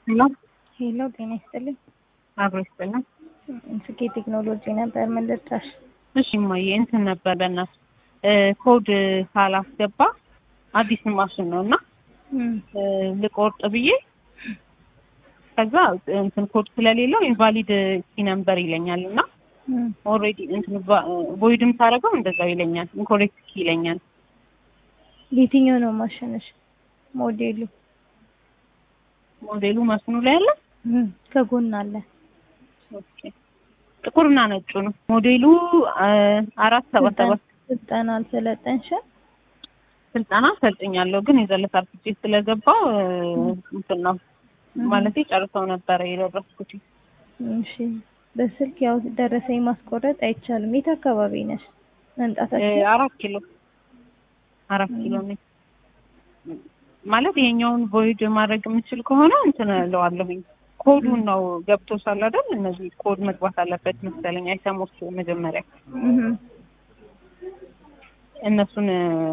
ሄሎ ሄሎ ጤና ይስጥልኝ። አብሮ ይስጥልን። ስኬ ቴክኖሎጂ ነበር ምን ልርዳሽ? እሺ እማዬ እንትን ነበር በእናትሽ ኮድ ካላስገባ አዲስ ማሽን ነው እና ልቆርጥ ብዬ ከዛ እንትን ኮድ ስለሌለው ኢንቫሊድ ኪ ነምበር ይለኛል እና ኦልሬዲ እንትን ቮይድም ሳደርገው እንደዛው ይለኛል፣ ኢንኮሬክት ኪ ይለኛል። የትኛው ነው ማሽንሽ? ሞዴሉ ሞዴሉ ማሽኑ ላይ አለ፣ ከጎን አለ። ኦኬ ጥቁርና ነጩ ነው ሞዴሉ አራት ሰባት ሰባት ስልጠና አልሰለጠንሽም? ስልጠና ሰልጥኛለሁ ግን የዘለታ አርፍጄ ስለገባው እንትን ነው ማለት ጨርሰው ነበረ የደረስኩት። እሺ በስልክ ያው ደረሰኝ ማስቆረጥ አይቻልም። የት አካባቢ ነሽ? መምጣታችን አራት ኪሎ አራት ኪሎ ነኝ ማለት ይሄኛውን ቮይድ ማድረግ የምችል ከሆነ እንትን እለዋለሁኝ። ኮዱን ነው ገብቶሻል አይደል? እነዚህ ኮድ መግባት አለበት መሰለኝ አይተሞች መጀመሪያ እነሱን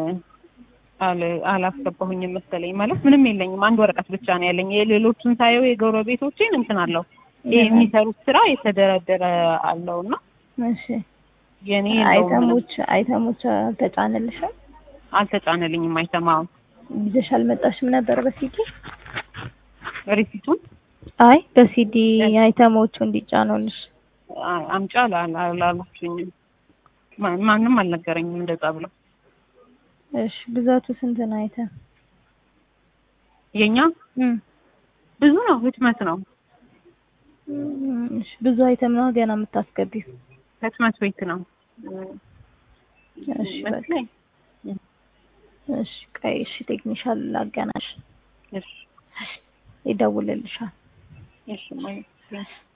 አላስገባሁኝም መሰለኝ። ማለት ምንም የለኝም፣ አንድ ወረቀት ብቻ ነው ያለኝ። የሌሎቹን ሳየው የጎረቤቶቼን እንትን አለው ይሄ የሚሰሩት ስራ የተደረደረ አለው እና እሺ የኔ አይተሞች አይተሞች አልተጫነልሽም? አልተጫነልኝም። አይተማው ይዘሽ አልመጣሽም ነበር በሲዲ ሪሲቱን አይ በሲዲ አይተሞቹ እንዲጫኑልሽ አምጫ አላላችሁኝም። ማንም አልነገረኝም እንደዛ ብለው። እሺ ብዛቱ ስንት ነው አይተም? የኛ ብዙ ነው፣ ህትመት ነው። እሺ ብዙ አይተም ነው ገና የምታስገቢው? ህትመት ቤት ነው። እሺ በቃ እሺ ቀይ እሺ ቴክኒሻል ላገናሽ እሺ ይደውልልሻል። እሺ ማለት